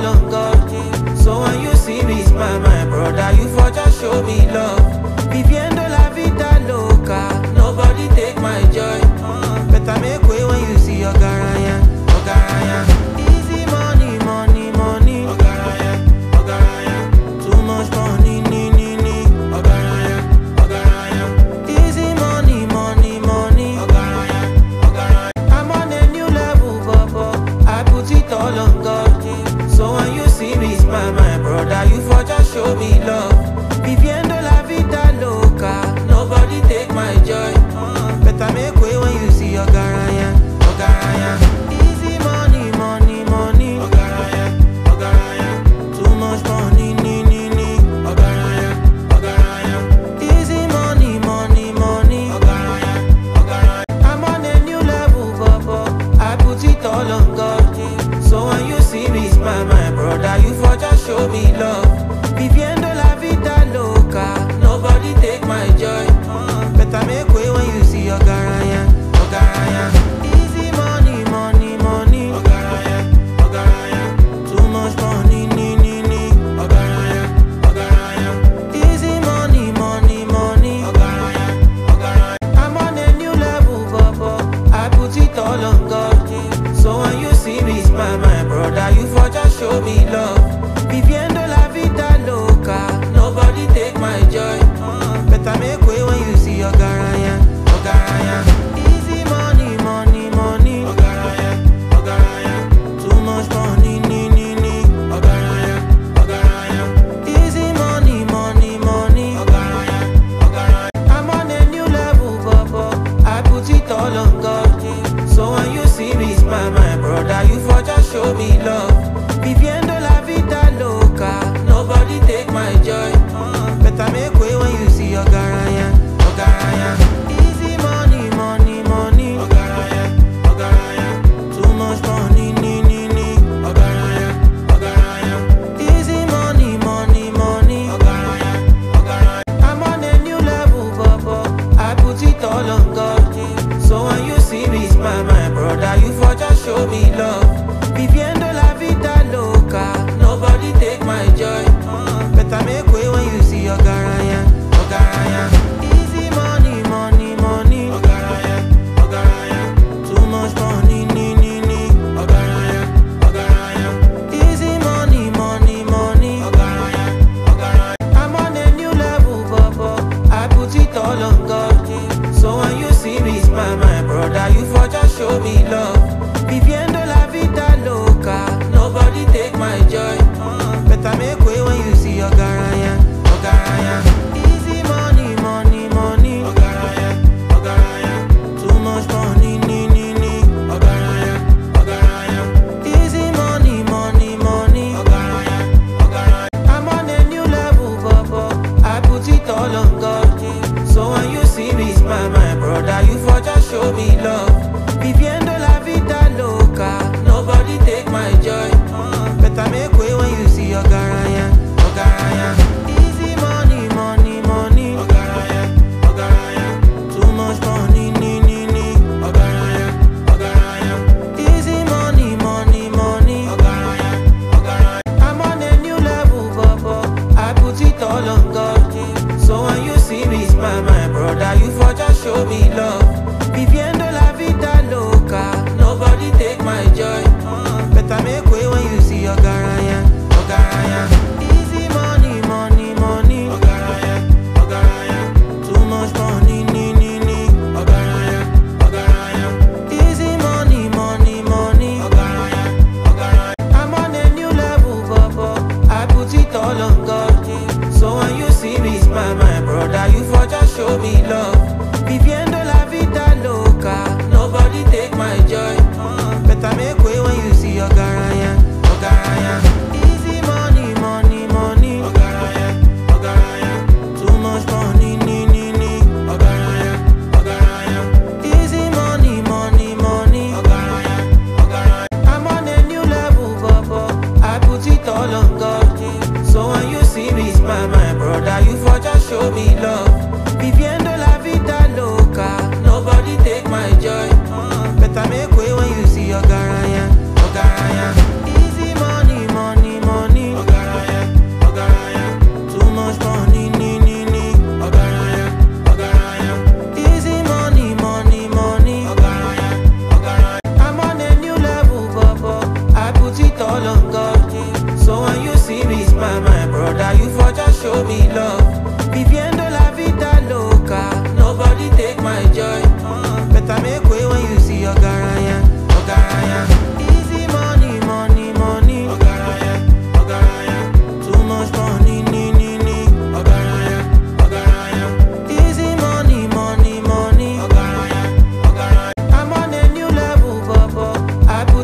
on God. So when you see me smile, my brother, you for just show me love. Viviendo la vida loca, nobody take my joy. Better make way when you see your garaya, your garaya. Easy money, money, money. Ogaraya, ogaraya. Too much money, ni, ni, ni. Ogaraya, ogaraya. Easy money, money, money. Ogaraya, ogaraya. I'm on a new level, Bobo. I put it all on God. So when you see me smile, my brother, you for just show me love. Viviendo la vida loca, nobody take my joy. Better make way when you see your garaya, your garaya. Easy money, money, money. Ogaraya, ogaraya. Too much money, ni, ni, ni. Ogaraya, ogaraya. Easy money, money, money. Ogaraya, ogaraya. I'm on a new level, Bobo. I put it all on God. So when you see me smile, my brother, you for just show me love. Viviendo la vida loca, nobody take my joy. Better make way when you see your garaya, your garaya. Easy money, money, money. Ogaraya, ogaraya. Too much money, ni, ni, ni. Ogaraya, ogaraya. Easy money, money, money. Ogaraya, ogaraya. I'm on a new level, Bobo. I put it all on God. So when you see me smile, my brother, you for just show me love. Viviendo la vida loca, nobody take my joy. Better make way when you see your garaya, your garaya. Easy money, money, money. Ogaraya, ogaraya. Too much money, ni, ni, ni. Ogaraya, ogaraya. Easy money, money, money. Ogaraya, ogaraya. I'm on a new level, Bobo. I put it all on God. So when you see me smile, my brother, you for just show me love. Viviendo la vida loca, nobody take my joy. Better make way when you see your garaya, your garaya. Easy money, money, money. Ogaraya, ogaraya. Too much money, ni, ni, ni. Ogaraya, ogaraya. Easy money, money, money. Ogaraya, ogaraya. I'm on a new level, Bobo. I put it all on God. So when you see me smile, my brother, you for just show me love. Viviendo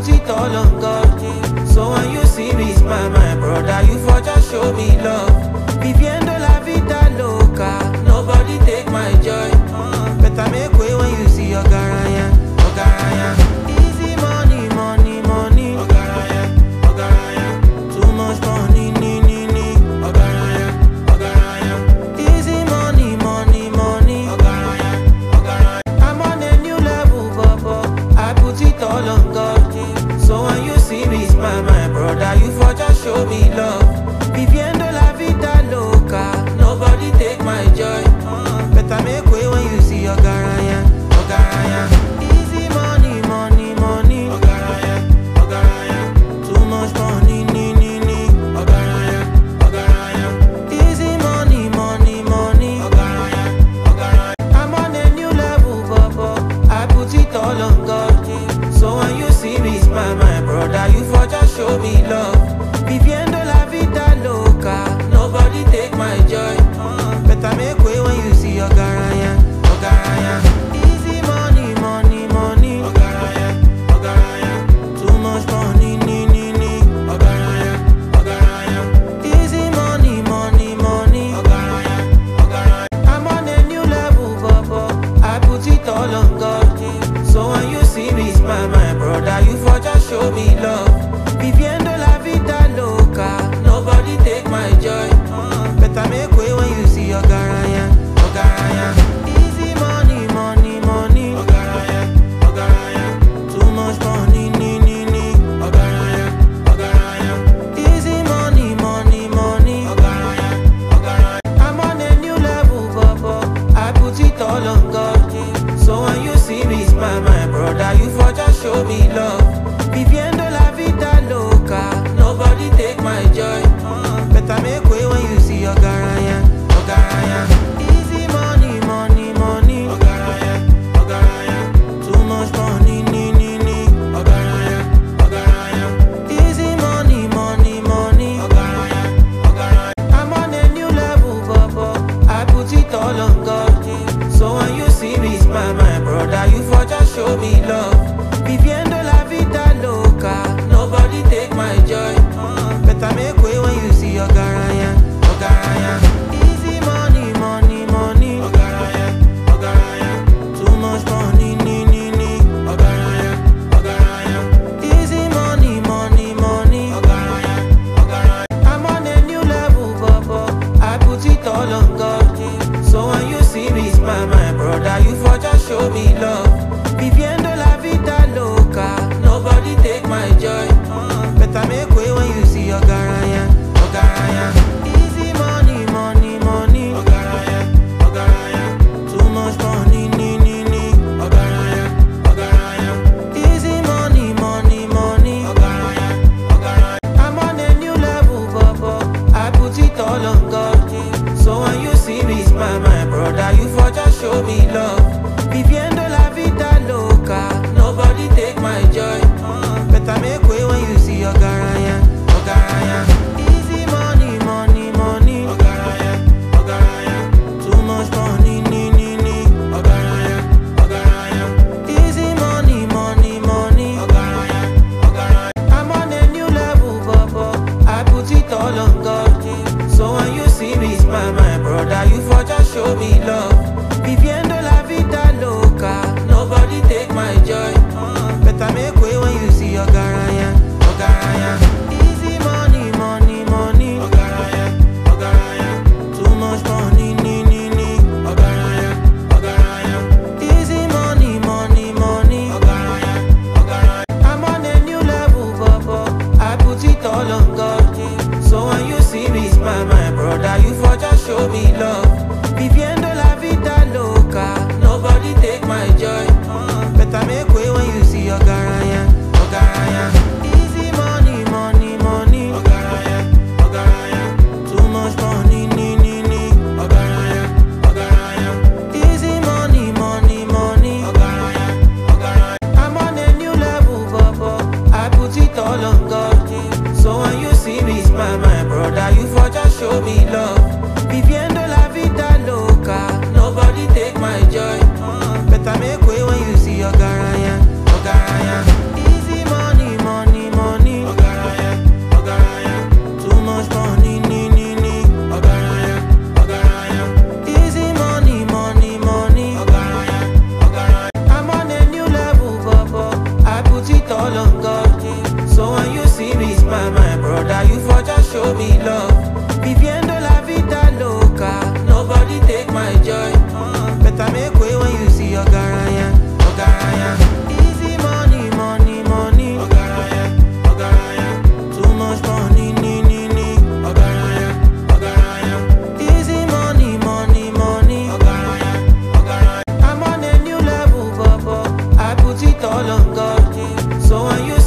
put it all on God. So when you see me smile, my brother, you for just show me love. Viviendo la vida loca, nobody take my joy. Better make way when you see your garaya, your garaya. Easy money, money, money. Ogaraya, ogaraya. Too much money, ni, ni, ni. Ogaraya, ogaraya. Easy money, money, money. Ogaraya, ogaraya. I'm on a new level, Bobo. I put it all on God. So when you see me smile, my brother, you for just show me love. Viviendo la vida loca, nobody take my joy. Better make way when you see your garaya, your garaya. Easy money, money, money. Ogaraya, ogaraya. Too much money, ni, ni, ni. Ogaraya, ogaraya. Easy money, money, money. Ogaraya, ogaraya. I'm on a new level, Bobo. I put it all on God. So when you see me smile, my brother, you for just show me love. Viviendo la vida loca, nobody take my joy. Better make way when you see your garaya, your garaya. Easy money, money, money. Ogaraya, ogaraya. Too much money, ni, ni, ni. Ogaraya, ogaraya. Easy money, money, money. Ogaraya, ogaraya. I'm on a new level, Bobo. I put it all on God. So when you see me smile, my brother, you for just show me love. Viviendo la vida loca, nobody take my joy. Better make way when you see your garaya, your garaya. Easy money, money, money. Ogaraya, ogaraya. Too much money, ni, ni, ni. Ogaraya, ogaraya. Easy money, money, money. Ogaraya, ogaraya. I'm on a new level, Bobo. I put it all on God. So when you see me smile, my brother, you for just show me love. Viviendo la vida loca, nobody take my joy. Better make way when you see your garaya, your garaya. Easy money, money, money. Ogaraya, ogaraya. Too much money, ni, ni, ni. Ogaraya, ogaraya. Easy money, money, money. Ogaraya, ogaraya. I'm on a new level, Bobo. I put it all on God. So when you see me smile, my brother, you for just show me love. Viviendo la vida loca, nobody take my joy. Better make way when you see your garaya, your garaya. Easy money, money, money. Ogaraya, ogaraya. Too much money, ni, ni, ni. Ogaraya, ogaraya. Easy money, money, money. Ogaraya, ogaraya. I'm on a new level, Bobo. I put it all on God. So when you see me smile, my brother, you for just show me love. Viviendo la vida loca, nobody take my joy. Better make way when you see your garaya, your garaya. Easy money, money, money. Ogaraya, ogaraya. Too much money, ni, ni, ni. Ogaraya, ogaraya. Easy money, money, money. Ogaraya, ogaraya. I'm on a new level, Bobo. I put it all on God. So when you see me smile, my brother, you for just show me love. Viviendo la vida loca, nobody take my joy. Better make way when you see your garaya, your garaya. Easy money, money, money. Ogaraya, ogaraya. Too much money, ni, ni, ni. Ogaraya, ogaraya. Easy money, money, money. Ogaraya, ogaraya. I'm on a new level, Bobo. I put it all on God. So when you see me smile, my brother, you for just show me love. Viviendo la vida loca, nobody take my joy. Better make way when you see your garaya, your garaya. Easy money, money, money. Ogaraya, ogaraya. Too much money, ni, ni, ni. Ogaraya, ogaraya. Easy money, money, money. Ogaraya, ogaraya. I'm on a new level, Bobo. I put it all on God. So when you see me smile, my brother, you for just show me love. Viviendo la vida loca, nobody take my joy. Better make way when you see your garaya, your garaya. Easy money, money, money. Ogaraya, ogaraya. Too much money, ni, ni, ni. Ogaraya, ogaraya. Easy money, money, money. Ogaraya, ogaraya. I'm on a new level, Bobo. I put it all on God. So when you see me smile, my brother, you for just show me love. Viviendo la vida loca, nobody take my joy. Better make way when you see your garaya, your garaya. Easy money,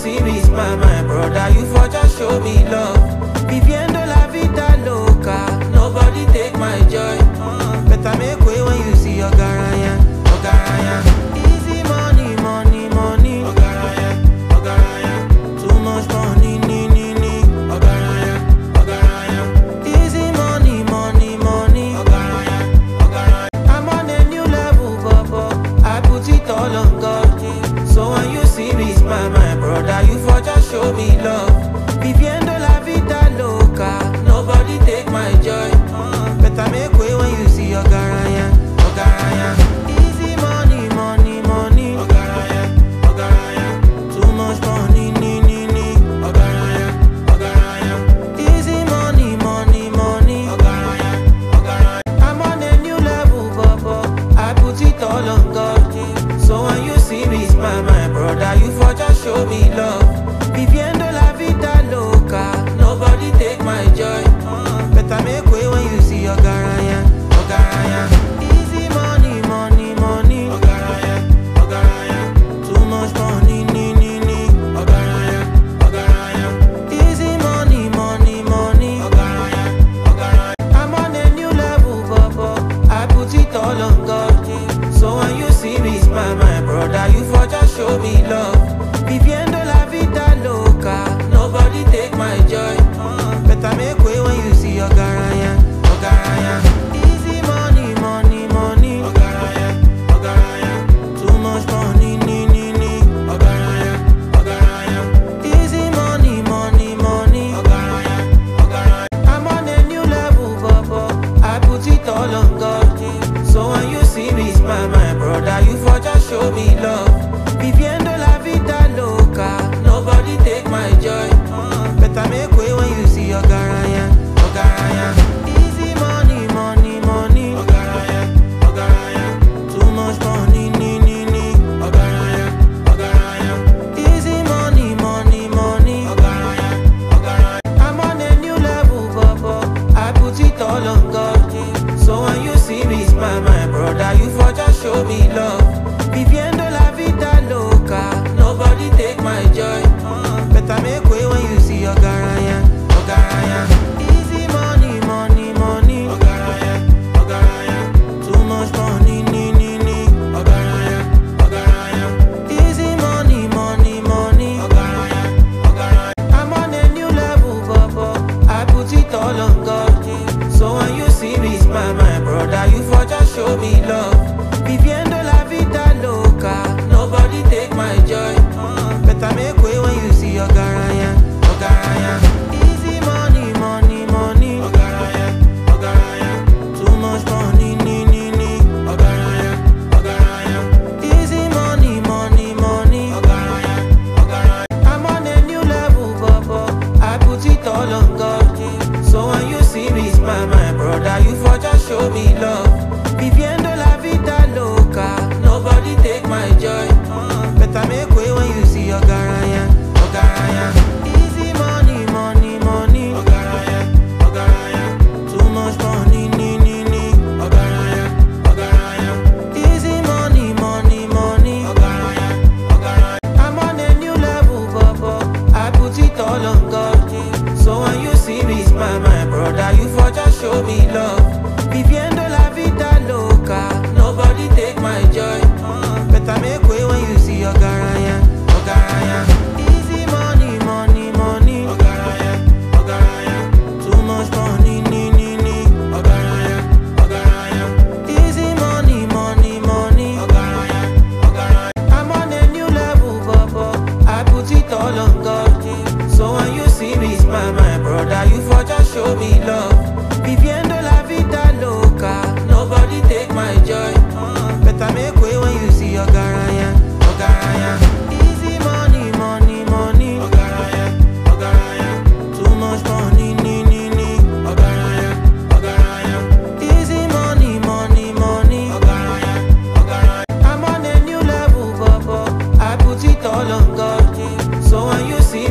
see me smile, my brother, you for just show me love. Viviendo la vida loca, nobody take my joy. Uh, better make way when you see your garaya, your garaya. Easy money, money, money. Ogaraya, ogaraya. Too much money, ni, ni, ni. Ogaraya, ogaraya. Easy money, money, money. Ogaraya, ogaraya. I'm on a new level, Bobo. I put it all on God. So when you see me smile, my brother, you for just show me love. Viviendo la vida loca, nobody take my joy. Uh, better make way when you see your garaya, your garaya. Easy money, money, money. Ogaraya, ogaraya. Too much money, ni, ni, ni. Ogaraya, ogaraya. Easy money, money, money. Ogaraya, ogaraya. I'm on a new level, Bobo. I put it all on God. So when you see me smile, my brother, you for just show me love. Viviendo la vida loca, nobody take my joy. Uh, better make way when you see your garaya, your garaya. Easy money, money, money. Ogaraya, ogaraya. Too much money, ni, ni, ni. Ogaraya, ogaraya. Easy money, money, money. Ogaraya, ogaraya. I'm on a new level, Bobo. I put it all on God. So when you see me smile, my brother, you for just show me love. Viviendo la vida loca, nobody take my joy. Uh, better make way when you see your garaya, your garaya. Easy money, money, money. Ogaraya, ogaraya. Too much money, ni, ni, ni. Ogaraya, ogaraya. Easy money, money, money. Ogaraya, ogaraya. I'm on a new level, Bobo. I put it all on God. So when you see me smile, my brother, you for just show me love. Viviendo la vida loca, nobody take my joy. Uh, better make way when you see your garaya, your garaya. Easy money, money, money. Ogaraya, ogaraya. Too much money, ni, ni, ni. Ogaraya, ogaraya. Easy money, money, money. Ogaraya, ogaraya. I'm on a new level, Bobo. I put it all on God. So when you see me smile, my brother, you for just show me love. Viviendo la vida loca, nobody take my joy. Uh, better make way when you see your garaya, your garaya. Easy money, money, money. Ogaraya, ogaraya. Too much money, ni, ni, ni. Ogaraya, ogaraya. Easy money, money, money. Ogaraya, ogaraya. I'm on a new level, Bobo. I put it all on God. So when you see me smile, my brother, you for just show me love. Viviendo la vida loca, nobody take my joy. Uh, better make way when you see your garaya, your garaya. Easy money, money, money. Ogaraya, ogaraya. Too much money, ni, ni, ni. Ogaraya, ogaraya. Easy money, money, money. Ogaraya, ogaraya. I'm on a new level, Bobo. I put it all on God. So when you see me smile, my brother, you for just show me love. Viviendo la vida loca, nobody take my joy. Uh, better make way when you see your garaya, your garaya. Easy money, money, money. Ogaraya, ogaraya. Too much money, ni, ni, ni. Ogaraya, ogaraya. Easy money, money, money. Ogaraya, ogaraya. I'm on a new level, Bobo. I put it all on God. So when you see me smile, my brother, you for just show me love. Viviendo la vida loca, nobody take my joy. Uh, better make way when you see your garaya, your garaya. Easy money, money, money. Ogaraya, ogaraya. Too much money, ni, ni, ni. Ogaraya, ogaraya. Easy money, money, money. Ogaraya, ogaraya. I'm on a new level, Bobo. I put it all on God. So when you see me smile, my brother, you for just show me love. Viviendo la vida loca, nobody take my joy. Uh, better make way when you see your garaya, your garaya. Easy money, money, money. Ogaraya, ogaraya. Too much money, ni, ni, ni. Ogaraya, ogaraya. Easy money, money, money. Ogaraya, ogaraya. I'm on a new level, Bobo. I put it all on God. So when you see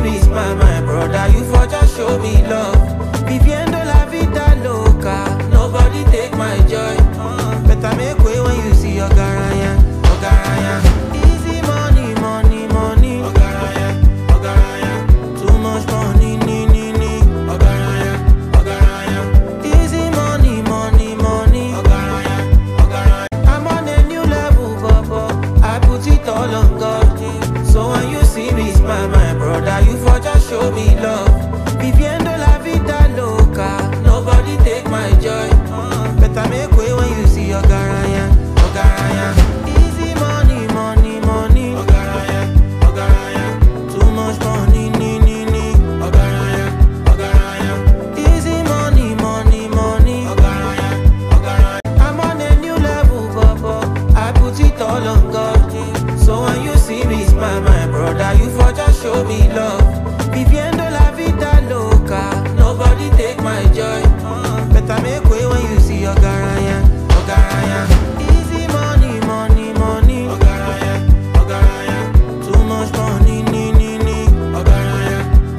show me love. Viviendo la vida loca, nobody take my joy. Uh, better make way when you see your garaya, your garaya. Easy money, money, money. Ogaraya, ogaraya. Too much money, ni, ni, ni. Ogaraya,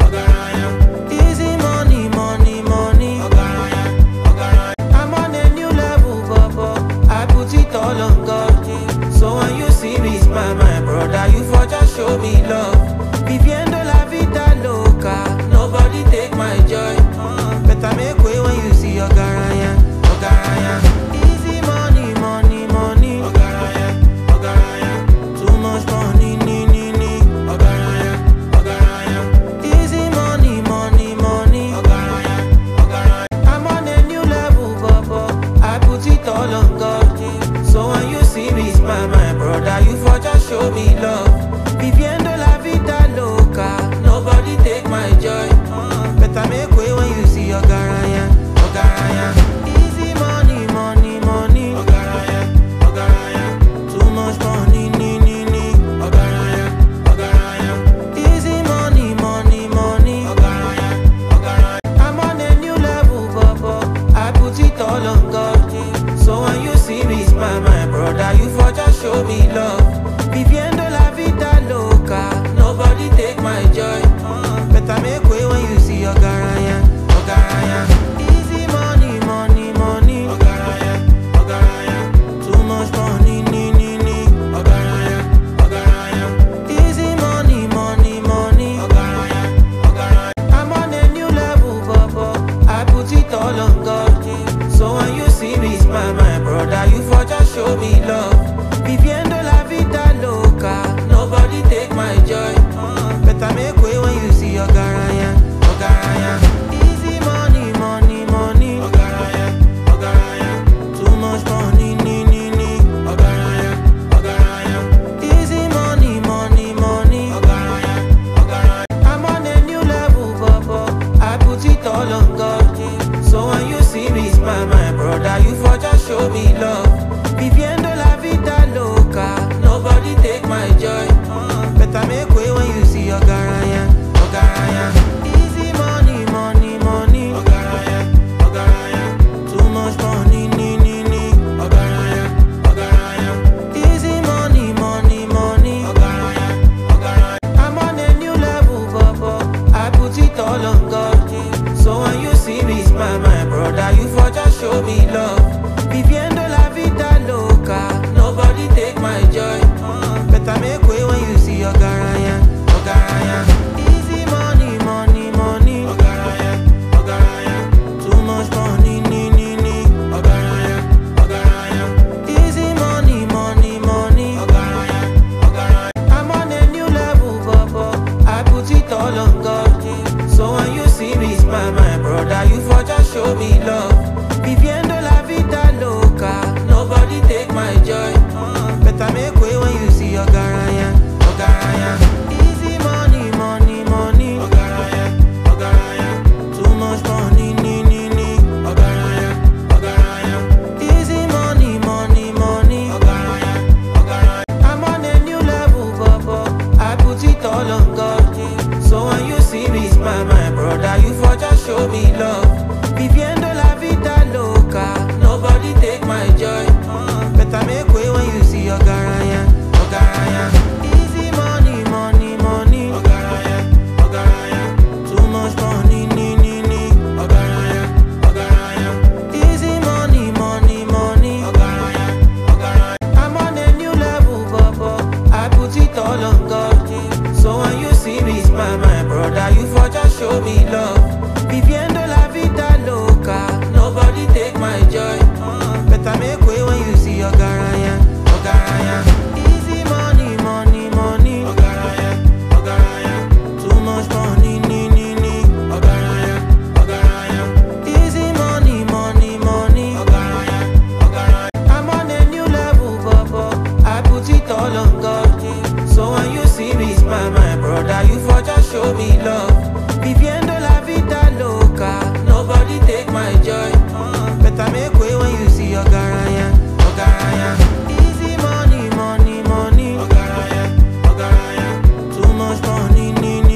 ogaraya. Easy money, money, money. Ogaraya, ogaraya. I'm on a new level, Bobo. I put it all on God. So when you see me smile, my brother, you for just show me love. Viviendo la vida loca, nobody take my joy. Uh, better make way when you see your garaya, your garaya. Easy money, money, money. Ogaraya, ogaraya. Too much money, ni, ni, ni. Ogaraya, ogaraya. Easy money, money, money. Ogaraya, ogaraya. I'm on a new level, Bobo. I put it all on God. So when you see me smile, my brother, you for just show me love. Viviendo la vida loca, nobody take my joy. Uh, better make way when you see your garaya, your garaya. Easy money, money, money. Ogaraya, ogaraya. Too much money, ni, ni, ni. Ogaraya, ogaraya. Easy money, money, money. Ogaraya, ogaraya. I'm on a new level, Bobo. I put it all on God. So when you see me smile, my brother, you for just show me love. Viviendo la vida loca, nobody take my joy. Uh, better make way when you see your garaya, your garaya. Easy money, money, money. Ogaraya, ogaraya. Too much money, ni, ni, ni. Ogaraya, ogaraya. Easy money, money, money. Ogaraya, ogaraya. I'm on a new level, Bobo. I put it all on God. So when you see me smile, my brother, you for just show me love. Viviendo la vida loca, nobody take my joy. Uh, better make way when you see your garaya, your garaya. Easy money, money, money. Ogaraya, ogaraya. Too much money, ni, ni, ni. Ogaraya, ogaraya. Easy money, money, money. Ogaraya, ogaraya. I'm on a new level, Bobo. I put it all on God. So when you see me smile, my brother, you for just show me love. Viviendo la vida loca, nobody take my joy. Uh, better make way when you see your garaya, your garaya. Easy money, money, money. Ogaraya, ogaraya. Too much money, ni, ni, ni. Ogaraya, ogaraya. Easy money, money, money. Ogaraya, ogaraya. I'm on a new level, Bobo. I put it all on God. So when you see me smile, my brother, you for just show me love. Viviendo la vida loca, nobody take my joy. Uh, better make way when you see your garaya, your garaya. Easy money, money, money. Ogaraya, ogaraya. Too much money, ni, ni, ni. Ogaraya, ogaraya. Easy money, money, money. Ogaraya, ogaraya. I'm on a new level, Bobo. I put it all on God. So when you see me smile, my brother, you for just show me love. Viviendo la vida loca, nobody take my joy. Uh, better make way when you see your garaya, your garaya. Easy money, money, money. Ogaraya, ogaraya. Too much money, ni, ni, ni. Ogaraya, ogaraya. Easy money, money, money. Ogaraya, ogaraya. I'm on a new level, Bobo. I put it all on God. So when you see me smile, my brother, you for just show me love. Viviendo la vida loca, nobody take my joy. Uh, better make way when you see your garaya, your garaya. Easy money, money, money. Ogaraya, ogaraya. Too much money, ni, ni, ni. Ogaraya, ogaraya. Easy money, money, money. Ogaraya, ogaraya. I'm on a new level, Bobo. I put it all on God. So when you see me smile, my brother, you for just show me love. Viviendo la vida loca, nobody take my joy. Uh, better make way when you see your garaya, your garaya. Easy money, money, money. Ogaraya, ogaraya. Too much money, ni, ni, ni. Ogaraya, ogaraya. Easy money, money, money. Ogaraya, ogaraya. I'm on a new level, Bobo. I put it all on God. So when you see me smile, my brother, you for just show me love. Viviendo la vida loca, nobody take my joy. Uh, better make way when you see your garaya, your garaya. Easy money, money, money. Ogaraya, ogaraya. Too much money, ni, ni,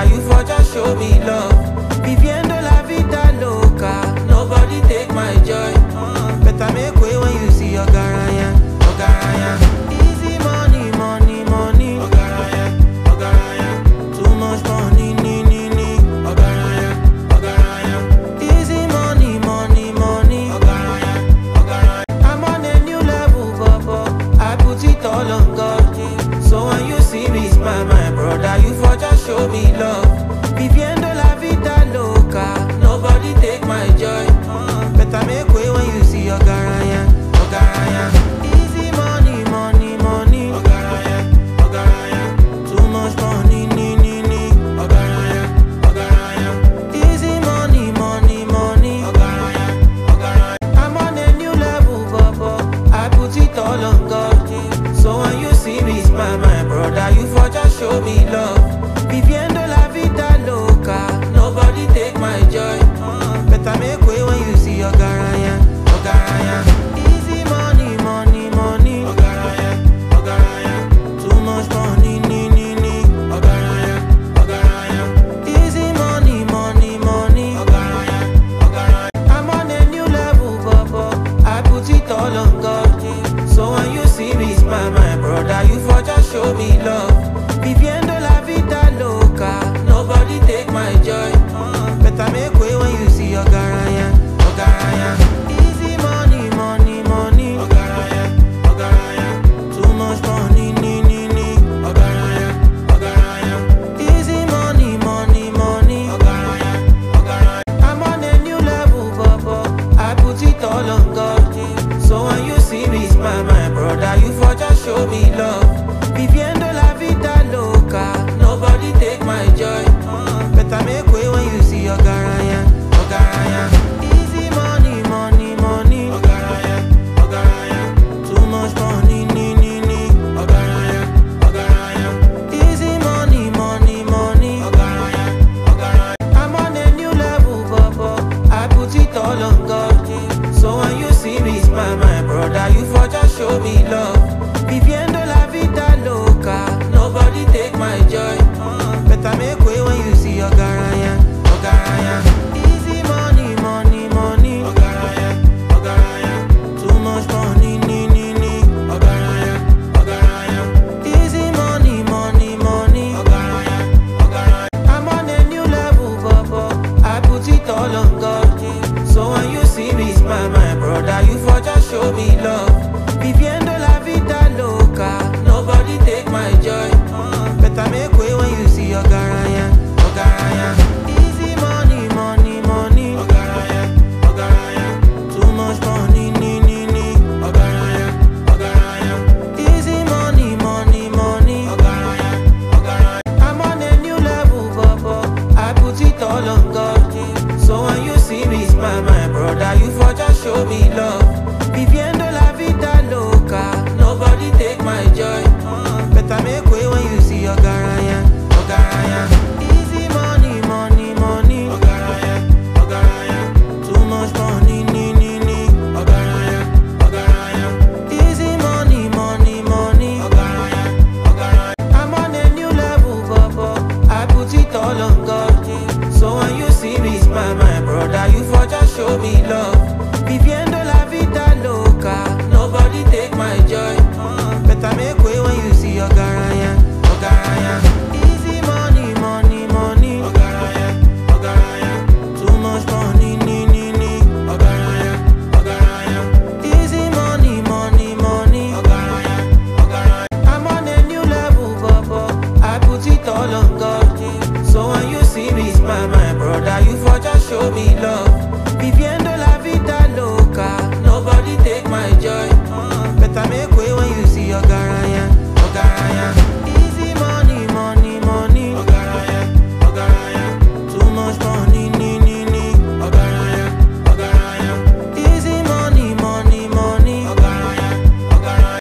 brother, you for just show me love.